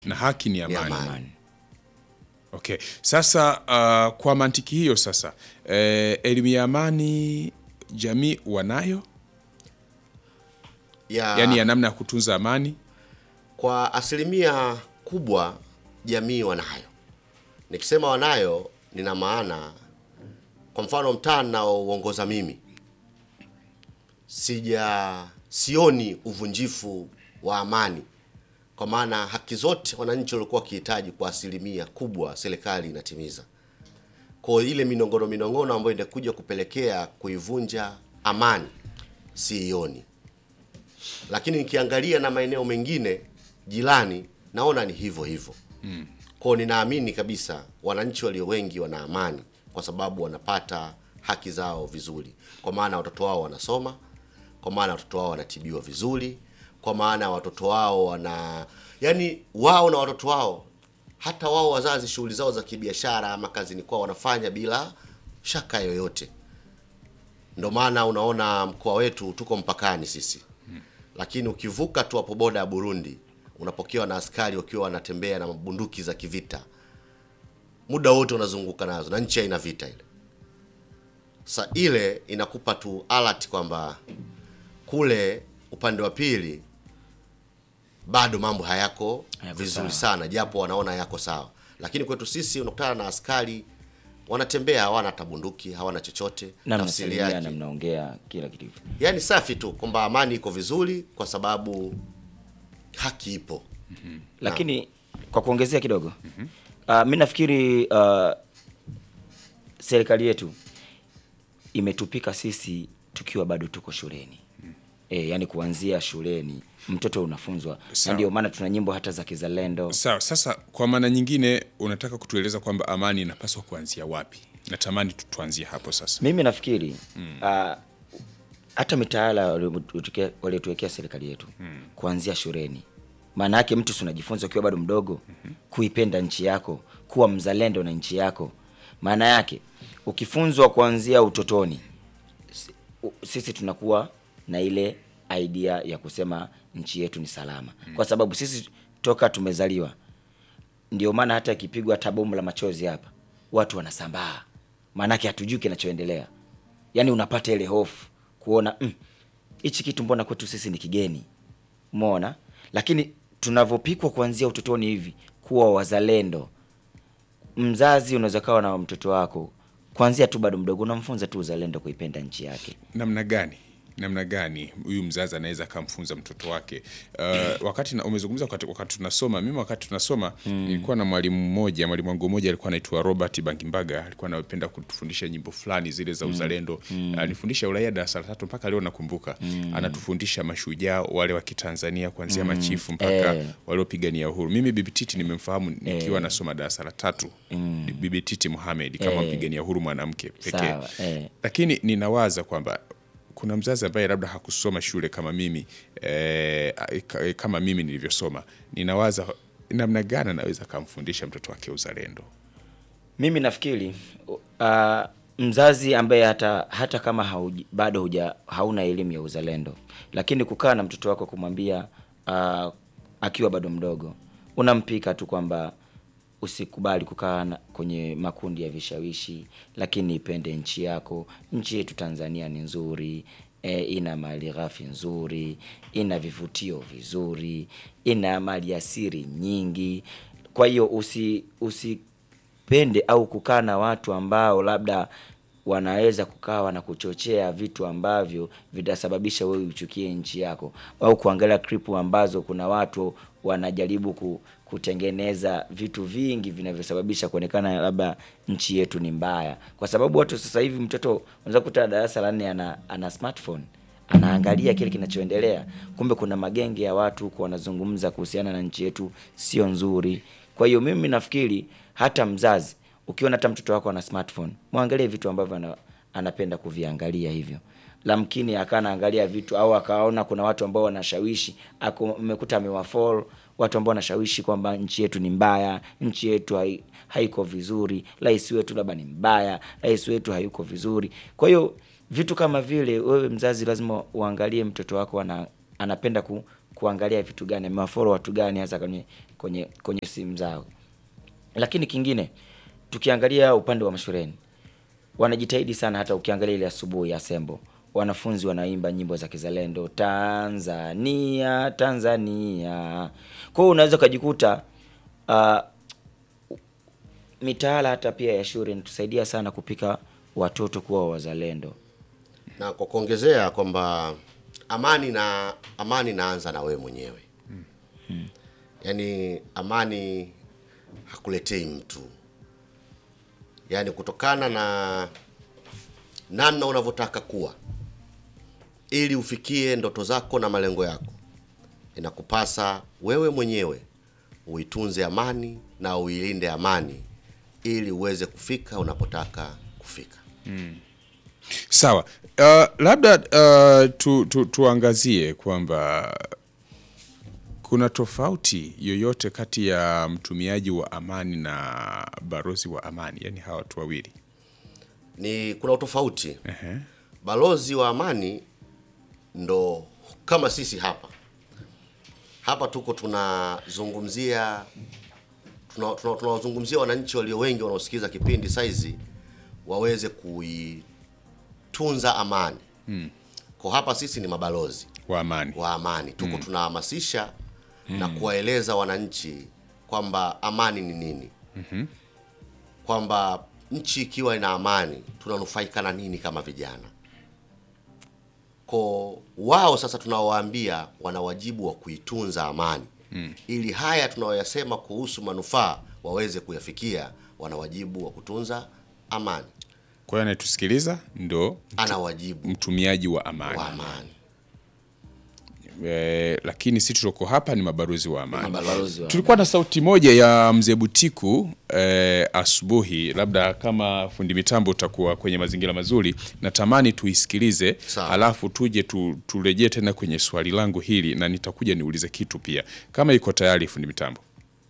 na haki ni ni amani. amani. Okay. Sasa uh, kwa mantiki hiyo sasa eh, elimu ya amani jamii wanayo, Ya, yaani ya namna ya kutunza amani. kwa asilimia kubwa jamii wanayo. Nikisema wanayo, nina maana kwa mfano mtaa naouongoza mimi, sija sioni uvunjifu wa amani, kwa maana haki zote wananchi walikuwa wakihitaji kwa asilimia kubwa serikali inatimiza. Kwa hiyo ile minongono minongono ambayo inakuja kupelekea kuivunja amani siioni lakini nikiangalia na maeneo mengine jirani naona ni hivyo hivyo mm. Kwao ninaamini kabisa wananchi walio wengi wana amani kwa sababu wanapata haki zao vizuri, kwa maana watoto wao wanasoma, kwa maana watoto wao wanatibiwa vizuri, kwa maana watoto wao wana yani, wao na watoto wao, hata wao wazazi, shughuli zao za kibiashara ama kazini kwao wanafanya bila shaka yoyote. Ndio maana unaona mkoa wetu tuko mpakani sisi lakini ukivuka tu hapo boda ya Burundi unapokewa na askari wakiwa wanatembea na bunduki za kivita, muda wote unazunguka nazo, na nchi haina vita ile. Sa ile inakupa tu alert kwamba kule upande wa pili bado mambo hayako Hayako vizuri sawa. sana, japo wanaona yako sawa, lakini kwetu sisi unakutana na askari wanatembea, hawana hata bunduki, hawana chochote. na Tafsiri mnasalimiana yake mnaongea kila kitu yaani safi tu kwamba amani iko vizuri kwa sababu haki ipo. lakini kwa kuongezea kidogo uh, mi nafikiri uh, serikali yetu imetupika sisi tukiwa bado tuko shuleni e, yani kuanzia shuleni mtoto unafunzwa na Sawa. ndio maana tuna nyimbo hata za kizalendo Sawa. Sasa kwa maana nyingine unataka kutueleza kwamba amani inapaswa kuanzia wapi? Natamani tu- tuanzie hapo sasa. mimi nafikiri uh, hata mitaala waliotuwekea- waliotuwekea serikali yetu kuanzia shuleni maana yake mtu si unajifunza ukiwa bado mdogo kuipenda nchi yako kuwa mzalendo na nchi yako maana yake ukifunzwa kuanzia utotoni si- u- sisi tunakuwa na ile idea ya kusema nchi yetu ni salama kwa sababu sisi toka tumezaliwa ndio maana hata ikipigwa hata bomu la machozi hapa watu wanasambaa maanake hatujui kinachoendelea yaani unapata ile hofu kuona "Mm, hichi kitu mbona kwetu sisi ni kigeni umeona lakini tunavyopikwa kuanzia utotoni hivi kuwa wazalendo mzazi unaweza kawa na mtoto wako kuanzia tu bado mdogo unamfunza tu uzalendo kuipenda nchi yake namna gani namna gani huyu mzazi anaweza akamfunza mtoto wake uh, wakati na, umezungumza wakati, wakati tunasoma mimi wakati tunasoma nilikuwa na mwalimu mmoja mwalimu wangu mmoja alikuwa anaitwa robert bangimbaga alikuwa anapenda kutufundisha nyimbo fulani zile za uzalendo alinifundisha uraia darasa la tatu mpaka leo nakumbuka anatufundisha mashujaa wale wa kitanzania kuanzia machifu mpaka Eh. waliopigania uhuru mimi bibi titi nimemfahamu nikiwa nasoma darasa la tatu bibi titi muhamed kama mpigania uhuru mwanamke pekee Sawa, eh. lakini ninawaza kwamba kuna mzazi ambaye labda hakusoma shule kama mimi eh, ka- kama mimi nilivyosoma ninawaza namna gani anaweza akamfundisha mtoto wake uzalendo mimi nafikiri uh, mzazi ambaye hata hata kama hauji, bado huja, hauna elimu ya uzalendo lakini kukaa na mtoto wako kumwambia uh, akiwa bado mdogo unampika tu kwamba usikubali kukaa na- kwenye makundi ya vishawishi lakini ipende nchi yako nchi yetu tanzania ni nzuri e, ina mali ghafi nzuri ina vivutio vizuri ina mali asiri nyingi kwa hiyo usi usipende au kukaa na watu ambao labda wanaweza kukawa na kuchochea vitu ambavyo vitasababisha wewe uchukie nchi yako au kuangalia klipu ambazo kuna watu wanajaribu ku, kutengeneza vitu vingi vinavyosababisha kuonekana labda nchi yetu ni mbaya kwa sababu watu sasa hivi mtoto unaweza kuta darasa la nne ana, ana smartphone anaangalia kile kinachoendelea kumbe kuna magenge ya watu huko wanazungumza kuhusiana na nchi yetu sio nzuri kwa hiyo mimi nafikiri hata mzazi ukiona hata mtoto wako ana smartphone mwangalie vitu ambavyo ana, anapenda kuviangalia hivyo lamkini akaa anaangalia vitu au akaona kuna watu ambao wanashawishi ako- mmekuta amewafol watu ambao wanashawishi kwamba nchi yetu ni mbaya nchi yetu hai, haiko vizuri rais wetu labda ni mbaya rais wetu hayuko vizuri kwa hiyo vitu kama vile wewe mzazi lazima uangalie mtoto wako ana, anapenda ku, kuangalia vitu gani, amewafollow watu gani hasa kwenye kwenye kwenye simu zao. Lakini kingine tukiangalia upande wa mashuleni wanajitahidi sana, hata ukiangalia ile asubuhi ya Sembo wanafunzi wanaimba nyimbo za kizalendo, Tanzania Tanzania. Kwa hiyo unaweza ukajikuta uh, mitaala hata pia ya shule inatusaidia sana kupika watoto kuwa wazalendo. na kwa kuongezea kwamba amani na amani naanza na wewe mwenyewe yaani amani hakuletei mtu yaani kutokana na namna unavyotaka kuwa ili ufikie ndoto zako na malengo yako inakupasa wewe mwenyewe uitunze amani na uilinde amani ili uweze kufika unapotaka kufika Sawa. Uh, labda uh, tu, tu, tuangazie kwamba kuna tofauti yoyote kati ya mtumiaji wa amani na balozi wa amani, yaani hawa watu wawili. ni kuna utofauti Ehe. balozi wa amani ndo kama sisi hapa hapa tuko tunazungumzia tunawazungumzia tuna, tunawazungumzia wananchi walio wengi wanaosikiliza kipindi saizi waweze kuitunza amani hmm. kwa hapa sisi ni mabalozi Wa amani. wa amani tuko tunahamasisha na kuwaeleza wananchi kwamba amani ni nini kwamba nchi ikiwa ina amani tunanufaika na nini kama vijana ko wao sasa tunawaambia wana wajibu wa kuitunza amani ili haya tunayoyasema kuhusu manufaa waweze kuyafikia wana wajibu wa kutunza amani Kwa hiyo anayetusikiliza ndo ana wajibu mtumiaji wa amani. wa amani E, lakini sisi tulioko hapa ni mabalozi wa amani. Mabalozi wa Tulikuwa na sauti moja ya mzee Butiku eh, asubuhi, labda kama fundi mitambo utakuwa kwenye mazingira mazuri, natamani tuisikilize, Sawa. halafu tuje tu, turejee tena kwenye swali langu hili, na nitakuja niulize kitu pia, kama iko tayari fundi mitambo.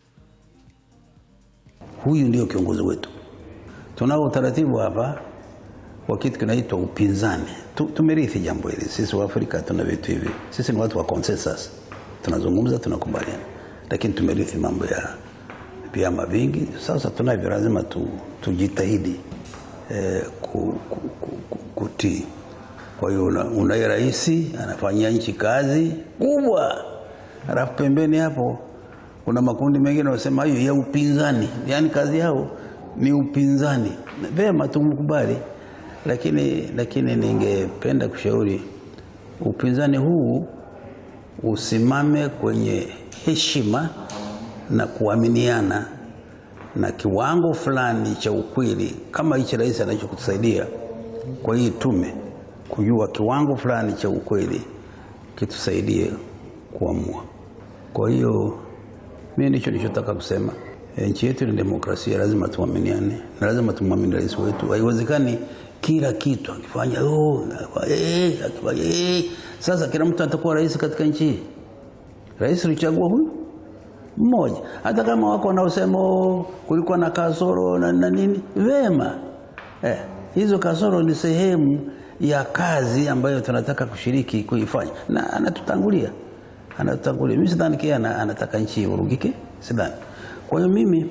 Huyu ndio kiongozi wetu. Tunao utaratibu hapa wa kitu kinaitwa upinzani. Tu- Tumerithi jambo hili sisi wa Afrika, tuna vitu hivi. Sisi ni watu wa consensus, tunazungumza, tunakubaliana, lakini tumerithi mambo ya vyama vingi. Sasa tunavyo, lazima tu, tujitahidi eh, ku, ku, ku, ku, kutii. Kwa hiyo una- unaye rais anafanyia nchi kazi kubwa, halafu pembeni hapo kuna makundi mengine wanasema hiyo ya upinzani, yaani kazi yao ni upinzani. Vema, tumkubali, lakini lakini ningependa kushauri upinzani huu usimame kwenye heshima na kuaminiana na kiwango fulani cha ukweli, kama hichi rais anachokusaidia kwa hii tume, kujua kiwango fulani cha ukweli kitusaidie kuamua. Kwa hiyo mimi ndicho nilichotaka kusema. E, nchi yetu ni demokrasia, lazima tuaminiane na lazima tumwamini rais wetu. Haiwezekani kila kitu akifanya oh, akifanya, eh, akifanya, eh. Sasa kila mtu atakuwa rais katika nchi hii. Rais alichagua huyu mmoja, hata kama wako wanaosema "Oh, kulikuwa na kasoro na, na nini, vema eh, hizo kasoro ni sehemu ya kazi ambayo tunataka kushiriki kuifanya, na anatutangulia anatutangulia. Mimi sidhani kia ana- anataka nchi ivurugike, sidhani. Kwa hiyo mimi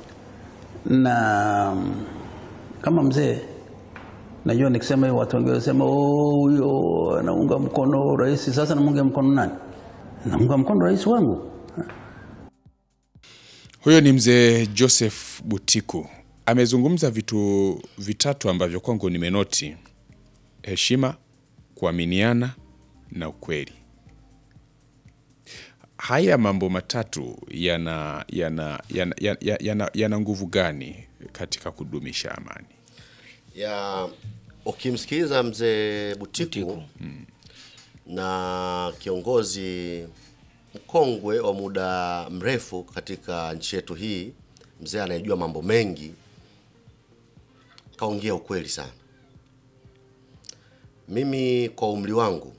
na kama mzee najua nikisema hiyo watu wengi wanasema "Oh, huyo anaunga mkono rais. Sasa namunga mkono nani? Namunga mkono rais wangu. Huyo ni mzee Joseph Butiku, amezungumza vitu vitatu ambavyo kwangu nimenoti: heshima, kuaminiana na ukweli. Haya mambo matatu yana yana yana, yana, yana, yana nguvu gani katika kudumisha amani? ya ukimsikiliza mzee Butiku, Butiku. na kiongozi mkongwe wa muda mrefu katika nchi yetu hii, mzee anayejua mambo mengi, kaongea ukweli sana. Mimi kwa umri wangu,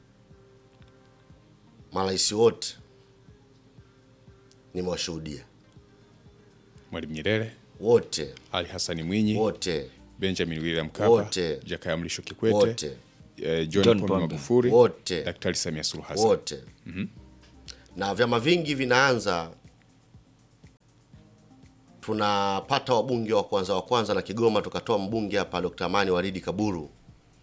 marais wote nimewashuhudia Mwalimu Nyerere, wote Ali Hassan Mwinyi, wote Benjamin William Mkapa, Wote. Jakaya Mrisho Kikwete, wote eh, John, John Pombe Pombe. Magufuli, Wote. Daktari Samia Suluhu Hassan. wote na vyama vingi vinaanza tunapata wabunge wa kwanza wa kwanza na Kigoma tukatoa mbunge hapa Dr. Amani Waridi Kaburu.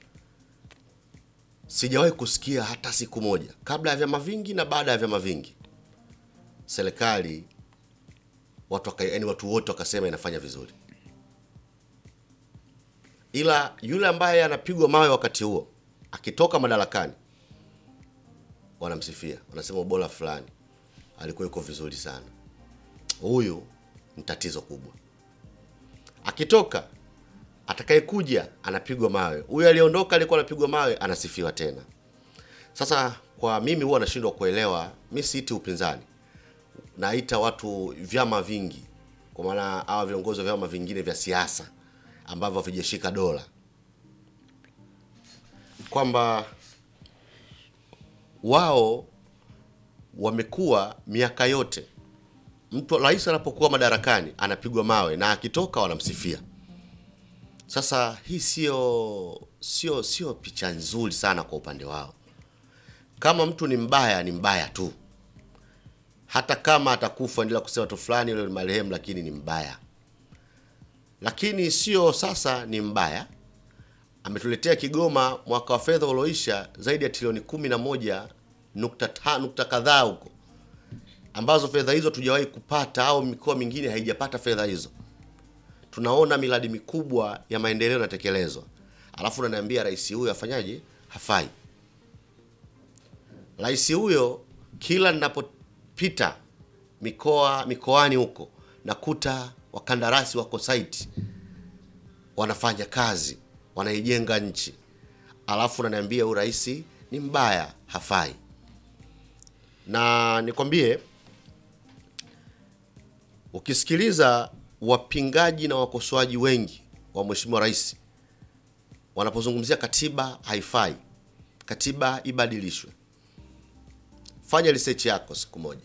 Sijawahi kusikia hata siku moja kabla ya vyama vingi na baada ya vyama vingi serikali watu waka, yani watu wote wakasema inafanya vizuri, ila yule ambaye anapigwa mawe wakati huo akitoka madarakani wanamsifia, wanasema ubora fulani alikuwa yuko vizuri sana, huyu ni tatizo kubwa. Akitoka atakayekuja anapigwa mawe, huyu aliondoka alikuwa anapigwa mawe, anasifiwa tena. Sasa kwa mimi huwa nashindwa kuelewa, mi siiti upinzani, naita watu vyama vingi, kwa maana hawa viongozi wa vyama vingine vya siasa ambavyo havijashika dola, kwamba wao wamekuwa miaka yote mtu rais anapokuwa madarakani anapigwa mawe na akitoka wanamsifia. Sasa hii sio sio sio picha nzuri sana kwa upande wao. Kama mtu ni mbaya, ni mbaya tu, hata kama atakufa, endelea kusema tu fulani yule ni marehemu, lakini ni mbaya. Lakini sio sasa ni mbaya, ametuletea Kigoma mwaka wa fedha ulioisha zaidi ya trilioni kumi na moja nukta ta, nukta kadhaa huko ambazo fedha hizo tujawahi kupata au mikoa mingine haijapata fedha hizo. Tunaona miradi mikubwa ya maendeleo inatekelezwa, alafu unaniambia rais huyo afanyaje? Hafai. Rais huyo kila ninapopita mikoa mikoani huko nakuta wakandarasi wako site wanafanya kazi, wanaijenga nchi, alafu unaniambia huyu rais ni mbaya, hafai. Na nikwambie ukisikiliza wapingaji na wakosoaji wengi wa mheshimiwa rais wanapozungumzia katiba haifai, katiba ibadilishwe, fanya research yako siku moja.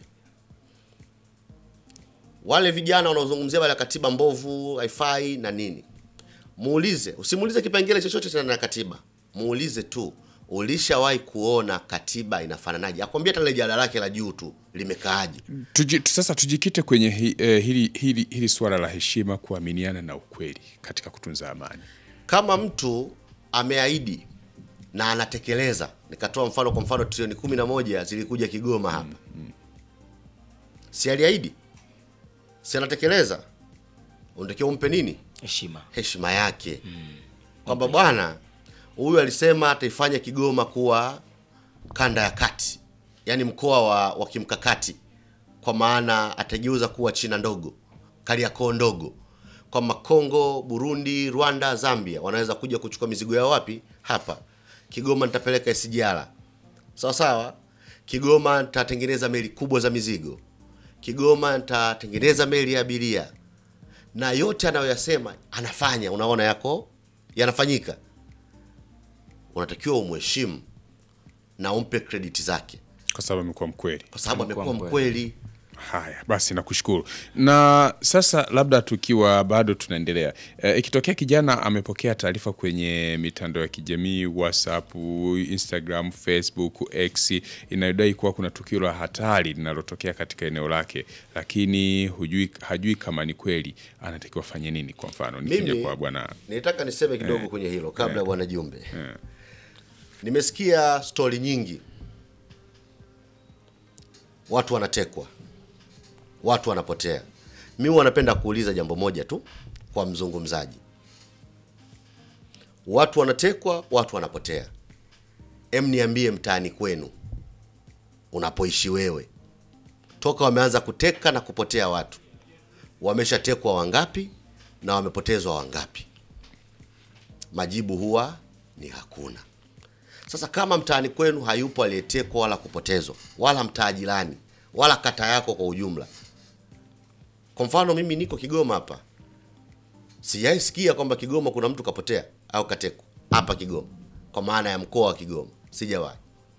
Wale vijana wanaozungumzia wale katiba mbovu haifai na nini, muulize, usimuulize kipengele chochote tena na katiba, muulize tu ulishawahi kuona katiba inafananaje? Akwambia hata ile jada lake la juu tu limekaaje. Tuji, sasa tujikite kwenye hi, eh, hili, hili, hili suala la heshima, kuaminiana na ukweli katika kutunza amani. Kama mtu ameahidi na anatekeleza, nikatoa mfano, kwa mfano trilioni kumi na moja zilikuja Kigoma hapa, si aliahidi? Si anatekeleza? Unatakiwa umpe nini? heshima heshima yake kwamba bwana huyu alisema ataifanya Kigoma kuwa kanda ya kati, yaani mkoa wa, wa kimkakati, kwa maana atageuza kuwa China ndogo, Kariakoo ndogo, kwamba Kongo, Burundi, Rwanda, Zambia wanaweza kuja kuchukua mizigo yao wapi? Hapa Kigoma nitapeleka SGR, sawa sawa. Kigoma nitatengeneza meli kubwa za mizigo, Kigoma nitatengeneza meli ya abiria na yote anayoyasema anafanya, unaona yako yanafanyika, unatakiwa umheshimu na umpe krediti zake, Kwa sababu amekuwa mkweli. kwa sababu Amekuwa amekuwa mkweli. mkweli. Haya basi, nakushukuru. Na sasa labda tukiwa bado tunaendelea, e, ikitokea kijana amepokea taarifa kwenye mitandao ya kijamii WhatsApp, Instagram, Facebook, X inayodai kuwa kuna tukio la hatari linalotokea katika eneo lake, lakini hujui, hajui kama ni kweli, anatakiwa fanye nini? Kwa mfano nikija Mimi kwa bwana nilitaka niseme kidogo kwenye hilo kabla ya bwana Jumbe. Nimesikia stori nyingi, watu wanatekwa, watu wanapotea. Mimi wanapenda kuuliza jambo moja tu kwa mzungumzaji, watu wanatekwa, watu wanapotea. Em, niambie mtaani kwenu unapoishi wewe, toka wameanza kuteka na kupotea watu, wameshatekwa wangapi na wamepotezwa wangapi? Majibu huwa ni hakuna. Sasa kama mtaani kwenu hayupo aliyetekwa wala kupotezwa, wala mtaa jirani, wala kata yako kwa ujumla, kwa mfano mimi niko Kigoma hapa, sijawahi sikia kwamba Kigoma kuna mtu kapotea au katekwa hapa Kigoma, kwa maana ya mkoa wa Kigoma, sijawahi.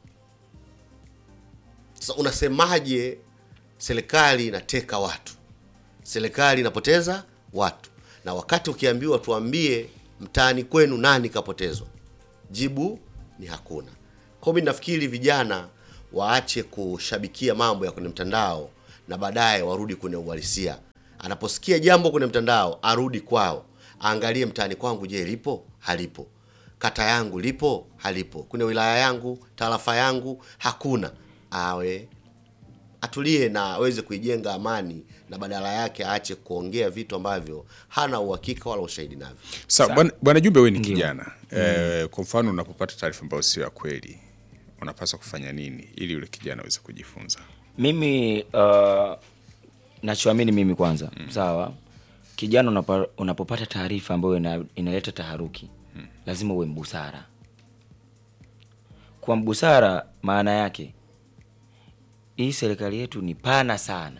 Sasa unasemaje serikali inateka watu, serikali inapoteza watu, na wakati ukiambiwa tuambie mtaani kwenu nani kapotezwa, jibu ni hakuna. Kwa hiyo mimi nafikiri vijana waache kushabikia mambo ya kwenye mtandao na baadaye warudi kwenye uhalisia. Anaposikia jambo kwenye mtandao arudi kwao, aangalie mtaani kwangu, je, lipo halipo? Kata yangu lipo halipo? Kwenye wilaya yangu, tarafa yangu hakuna. Awe atulie na aweze kuijenga amani, na badala yake aache kuongea vitu ambavyo hana uhakika wala ushahidi navyo. Sawa, bwana- bwana Jumbe, wewe ni kijana eh, kwa mfano unapopata taarifa ambayo sio ya kweli unapaswa kufanya nini ili yule kijana aweze kujifunza? Mimi uh, nachoamini mimi kwanza, sawa, kijana unapa, unapopata taarifa ambayo ina, inaleta taharuki lazima uwe mbusara. Kwa mbusara, maana yake hii serikali yetu ni pana sana,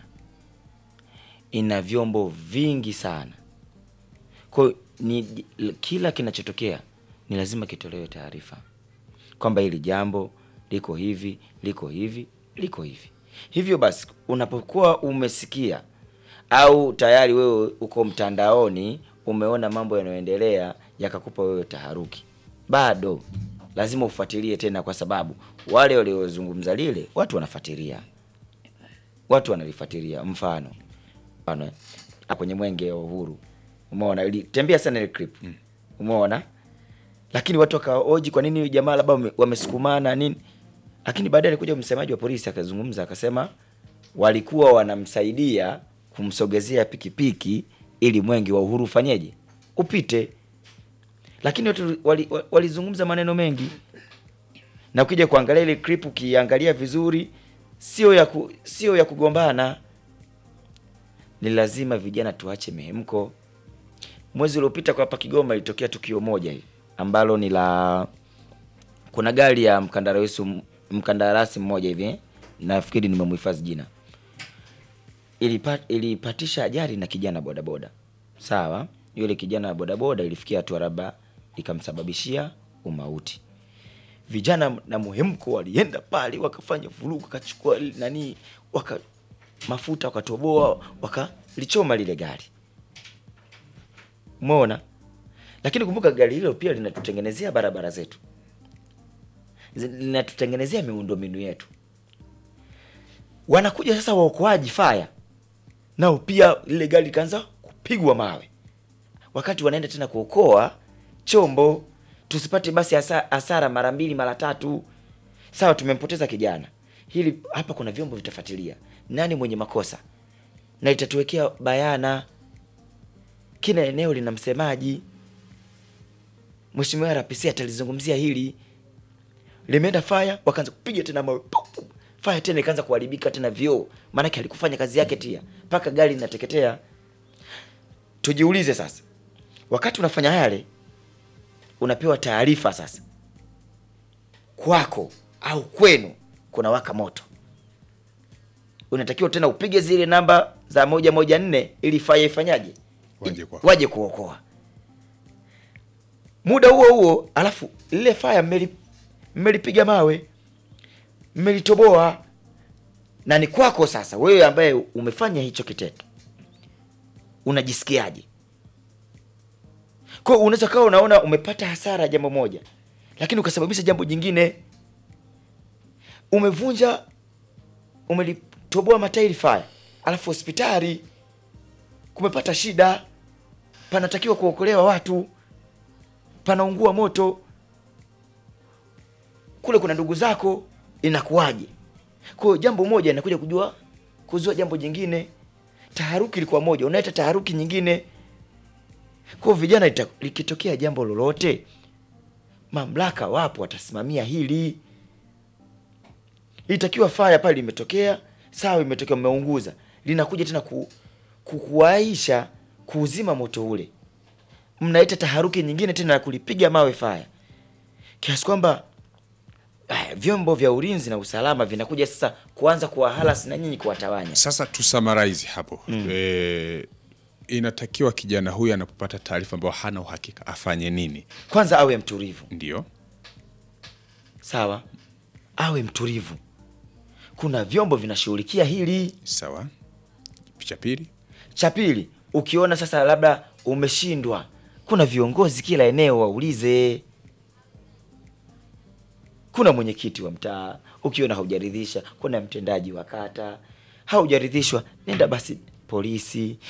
ina vyombo vingi sana, kwa hiyo ni kila kinachotokea ni lazima kitolewe taarifa kwamba hili jambo liko hivi liko hivi liko hivi. Hivyo basi, unapokuwa umesikia au tayari wewe uko mtandaoni umeona mambo yanayoendelea yakakupa wewe taharuki, bado lazima ufuatilie tena, kwa sababu wale waliozungumza lile watu wanafuatilia, watu wanalifuatilia. Mfano mfano eh, kwenye mwenge wa uhuru, umeona ilitembea sana ile clip, umeona lakini watu wakaoji kwa nini huyu jamaa labda wame- wamesukumana nini, lakini baadaye alikuja msemaji wa polisi akazungumza akasema walikuwa wanamsaidia kumsogezea pikipiki ili mwenge wa uhuru ufanyeje upite, lakini watu wali- wa- walizungumza maneno mengi, na ukija kuangalia ile clip ukiangalia vizuri, sio ya ku, sio ya kugombana. Ni lazima vijana tuache mihemko. Mwezi uliopita kwa hapa Kigoma ilitokea tukio moja hivi ambalo ni la kuna gari ya mkandarasi mkandarasi mmoja hivi eh, nafikiri nimemhifadhi jina, ilipat, ilipatisha ajali na kijana bodaboda. Sawa, yule kijana wa bodaboda ilifikia hatua labda ikamsababishia umauti. Vijana na muhemko walienda pale wakafanya vurugu, wakachukua nani, waka mafuta wakatoboa, wakalichoma lile gari. Umeona? Lakini kumbuka gari hilo pia linatutengenezea barabara zetu, Zi- linatutengenezea miundombinu yetu. Wanakuja sasa waokoaji faya, nao pia lile gari likaanza kupigwa mawe, wakati wanaenda tena kuokoa chombo, tusipate basi hasa- hasara mara mbili mara tatu. Sawa, tumempoteza kijana, hili hapa kuna vyombo vitafuatilia nani mwenye makosa na itatuwekea bayana. Kila eneo lina msemaji. Mheshimiwa RPC atalizungumzia hili. Limeenda fire, wakaanza kupiga tena mawe, pum, pum. fire tena ikaanza kuharibika tena vioo, maanake alikufanya kazi yake tia mpaka gari linateketea. Tujiulize sasa, wakati unafanya yale, unapewa taarifa sasa, kwako au kwenu kuna waka moto, unatakiwa tena upige zile namba za moja moja nne ili fire ifanyaje, Waje kwako. waje kuokoa muda huo huo, alafu lile faya mmeli mmelipiga mawe, mmelitoboa, na ni kwako sasa. Wewe ambaye umefanya hicho kitendo unajisikiaje? Kwa hiyo unaweza kawa unaona umepata hasara jambo moja, lakini ukasababisha jambo jingine. Umevunja, umelitoboa matairi faya, alafu hospitali kumepata shida, panatakiwa kuokolewa watu panaungua moto kule, kuna ndugu zako, inakuwaje? Kwa hiyo jambo moja inakuja kujua kuzua jambo jingine. Taharuki ilikuwa moja, unaita taharuki nyingine. Kwa hiyo vijana, ita- likitokea jambo lolote, mamlaka wapo, watasimamia hili. Itakiwa faya pale imetokea, sawa, imetokea, mmeunguza, linakuja tena ku, ku, kuwaisha kuuzima moto ule mnaita taharuki nyingine tena ya kulipiga mawe faya, kiasi kwamba aya, vyombo vya ulinzi na usalama vinakuja sasa kuanza kuwahalas na nyinyi kuwatawanya. Sasa tu summarize hapo eh, inatakiwa kijana huyu anapopata taarifa ambayo hana uhakika afanye nini? Kwanza awe mtulivu, Ndio sawa, awe mtulivu. Kuna vyombo vinashughulikia hili. sawa. Cha pili, Cha pili, ukiona sasa labda umeshindwa, kuna viongozi kila eneo, waulize. kuna mwenyekiti wa mtaa, ukiona haujaridhisha, kuna mtendaji wa kata, haujaridhishwa, nenda basi polisi.